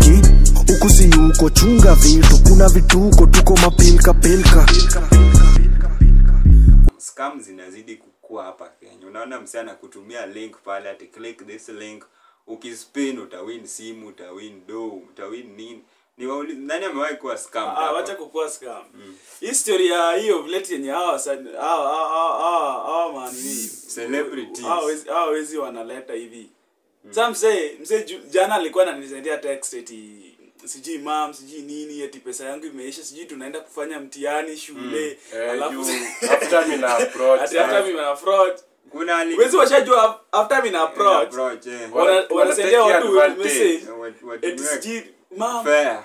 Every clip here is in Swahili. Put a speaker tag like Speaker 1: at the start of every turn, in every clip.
Speaker 1: cheki huku si uko chunga vitu kuna vituko tuko mapilka pilka
Speaker 2: scam zinazidi kukua hapa Kenya. Unaona msee anakutumia link pale ati click this link, ukispin utawin simu, utawin do, utawin nini. Ni wauli, nani amewahi kuwa scam
Speaker 3: Ah,
Speaker 2: hapa?
Speaker 3: wacha kukua scam. History ya hiyo village yenye hawa wasa- hawa hawa hawa hawa manini
Speaker 2: Celebrities.
Speaker 3: hawa wezi hawa wezi wanaleta hivi. Sasa mzee mzee ju- jana alikuwa ananisaidia text eti sijui mam sijui nini eti pesa yangu imeisha sijui tunaenda kufanya mtihani shule
Speaker 4: Eh,
Speaker 3: alafu
Speaker 4: juu after me na approach
Speaker 3: ati after me na fraud
Speaker 2: Kuna ali
Speaker 3: wezi washajua after me na approach
Speaker 2: approach eh.
Speaker 4: Wana-
Speaker 3: wana- wanasaidia
Speaker 4: wanatake
Speaker 3: watu
Speaker 4: advantage.
Speaker 3: message
Speaker 2: Wat-
Speaker 3: eti
Speaker 2: watumie
Speaker 3: sijui mam
Speaker 2: fair.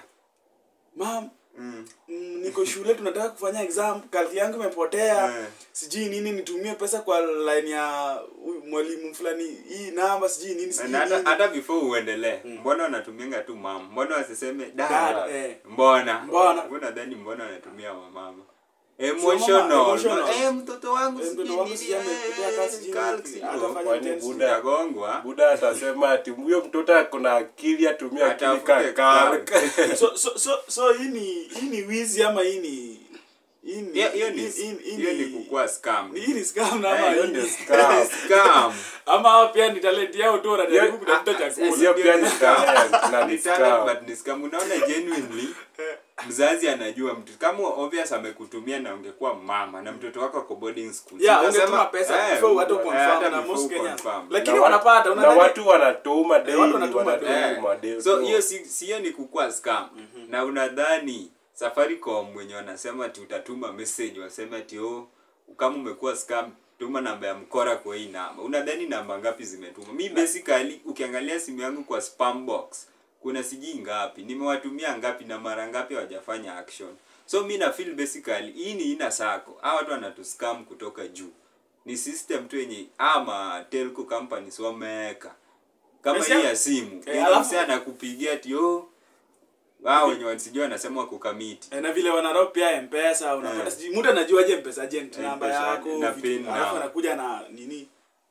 Speaker 3: mam
Speaker 2: Mm.
Speaker 3: mm, niko shule tunataka kufanya exam kalki yangu imepotea
Speaker 2: Eh.
Speaker 3: sijui nini nitumie pesa kwa line ya huyu mwalimu fulani hii namba sijui nini sijui
Speaker 2: Na hata
Speaker 3: nini.
Speaker 2: hata before uendelee, mbona wanatumianga tu mama? Mbona wasiseme
Speaker 3: Dad,
Speaker 2: dad?
Speaker 3: eh.
Speaker 2: Mbona?
Speaker 3: Mbona?
Speaker 2: Mbona dhani mbona wanatumia wamama?
Speaker 3: mama,
Speaker 2: Emotional.
Speaker 3: emotional.
Speaker 2: Eh, mtoto wangu
Speaker 3: Eh, mtoto
Speaker 2: sijui
Speaker 3: wangu
Speaker 2: nini,
Speaker 3: sijui amepotea
Speaker 2: eh,
Speaker 3: kazi, sijui
Speaker 2: kalk,
Speaker 3: nini,
Speaker 2: sijui
Speaker 3: atafanya
Speaker 4: Kwani
Speaker 3: test.
Speaker 4: buda
Speaker 2: Utagongwa.
Speaker 4: buda atasema ati huyo mtoto akona akili atumia akili
Speaker 2: Atafute
Speaker 4: kakalka
Speaker 3: so so so so hii ni hii ni wizi ama hii ni hii ni
Speaker 2: Hiyo hiyo ni
Speaker 3: hii- hii- hii
Speaker 2: hiyo ni kukua scam.
Speaker 3: hii ni scam na
Speaker 2: Eh,
Speaker 3: ama
Speaker 2: hiyo
Speaker 3: hii
Speaker 2: ndio
Speaker 3: ni
Speaker 2: scam. Scam.
Speaker 3: ama hao pia ni talent yao tu wanajaribu kutafuta
Speaker 4: hiyo
Speaker 3: chakula
Speaker 4: pia ni talent na
Speaker 2: Ni
Speaker 4: ni
Speaker 2: talent,
Speaker 4: scam.
Speaker 2: but ni scam. Unaona genuinely mzazi anajua mtu kama obvious amekutumia na ungekuwa mama na mtoto wako ako boarding school.
Speaker 3: yeah
Speaker 2: Unasema,
Speaker 3: ungetuma pesa
Speaker 2: eh,
Speaker 3: before watu
Speaker 2: eh,
Speaker 3: confirm
Speaker 2: hata
Speaker 3: na
Speaker 2: before
Speaker 3: most Kenyans
Speaker 2: confirm.
Speaker 3: lakini
Speaker 4: Na wa-
Speaker 3: wanapata
Speaker 4: na
Speaker 3: unadhani
Speaker 4: watu wanatuma daily
Speaker 3: watu wanatuma
Speaker 4: wanatuma
Speaker 2: Eh,
Speaker 4: daily
Speaker 2: so hiyo si si hiyo ni kukua scam na unadhani safaricom mwenye wanasema ati utatuma message waseme ati oh kama umekuwa scam tuma namba ya mkora kwa hii namba unadhani namba ngapi zimetuma mi basically ukiangalia simu yangu kwa spam box kuna sijui ngapi nimewatumia ngapi na mara ngapi hawajafanya action so mi na feel basically hii ni ina sako hawa watu wanatuscam kutoka juu ni system tu yenye ama telco companies wameweka kama
Speaker 3: Pesa-
Speaker 2: hii ya simu
Speaker 3: Eh,
Speaker 2: yenye
Speaker 3: alafu-
Speaker 2: msee anakupigia ati oh wao wenye wasijua wanasema wako kamiti
Speaker 3: Eh, na vile wanarao pia mpesa unapata
Speaker 2: Eh.
Speaker 3: sijui mtu anajuaje mpesa agent
Speaker 2: Eh,
Speaker 3: namba
Speaker 2: M-Pesa
Speaker 3: yako
Speaker 2: na
Speaker 3: vitu-
Speaker 2: pin
Speaker 3: alafu
Speaker 2: number.
Speaker 3: anakuja na nini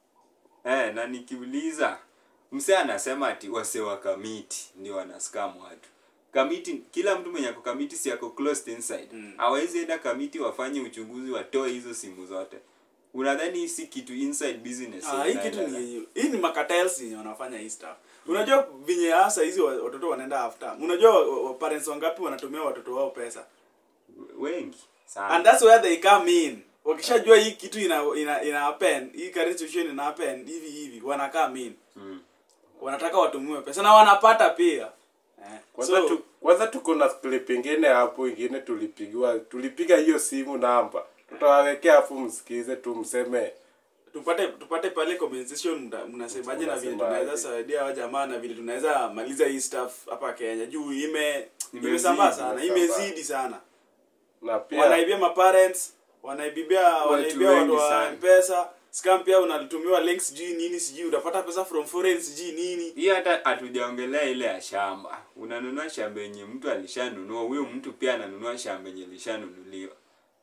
Speaker 2: eh, na nikiuliza msee anasema ati wase wa kamiti ndio wana scam watu kamiti kila mtu mwenye ako kamiti si ako closed inside
Speaker 3: Mm.
Speaker 2: hawezi enda kamiti wafanye uchunguzi watoe hizo simu zote unadhani hii si kitu inside business
Speaker 3: Ah, hii
Speaker 2: yenye
Speaker 3: kitu
Speaker 2: inaendelea?
Speaker 3: ni hii ni makatels yenye wanafanya hii stuff unajua vinye hasa hizi wa- watoto wanaenda after unajua wa- wa- parents wangapi wanatumia watoto wao pesa
Speaker 2: wengi sana
Speaker 3: and that's where they come in wakishajua hii kitu ina ina, ina happen hii current situation ina happen hivi hivi wana come in
Speaker 2: mm.
Speaker 3: wanataka watumiwe pesa na wanapata pia eh.
Speaker 4: kwanza
Speaker 3: so,
Speaker 4: tu, kwanza tuko na clip ingine hapo ingine tulipigiwa tulipiga hiyo simu namba tutawawekea hapo msikize tu mseme
Speaker 3: tupate tupate pale compensation mna- mnasemaje na vile
Speaker 4: Mnasemaje?
Speaker 3: tunaweza saidia wa jamaa na vile tunaweza maliza hii stuff hapa Kenya juu ime
Speaker 2: Imezidi,
Speaker 3: imesambaa sana
Speaker 4: imesambaa.
Speaker 3: imezidi sana
Speaker 4: na pia
Speaker 3: wanaibia maparents wanaibia wanaibia
Speaker 2: wengi
Speaker 3: watu wa
Speaker 2: sana.
Speaker 3: mpesa scam pia unatumiwa links sijui nini sijui utapata pesa from foreign sijui nini
Speaker 2: hii hata hatujaongelea ile ya shamba unanunua shamba yenye mtu alishanunua huyo mtu pia ananunua shamba yenye lishanunuliwa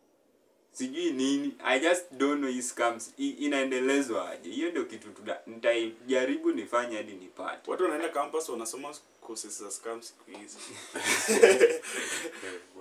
Speaker 2: sijui nini i just don't know hii scams hii inaendelezwa aje hiyo ndio kitu tuta- nitajaribu nifanye hadi nipate
Speaker 3: watu wanaenda campus wanasoma courses za scam siku hizi